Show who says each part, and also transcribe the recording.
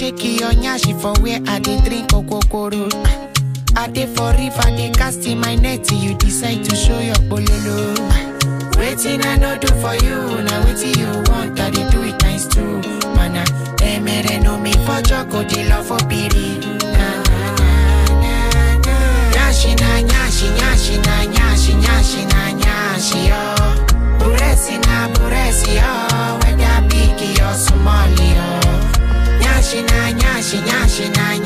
Speaker 1: shake your nyashi for where I dey drink okokoro. I dey for river, dey cast in my net till you decide to show your bololo. Waiting I no do for you, now waiting you want, I dey do it times two. Mana, emere no me for joko, dey love for piri. Na na na na na. Nyashi na nyashi, nyashi na nyashi, nyashi na nyashi yo. Buresi na buresi yo, whether big or small yo. Nyashi na nyashi, nyashi na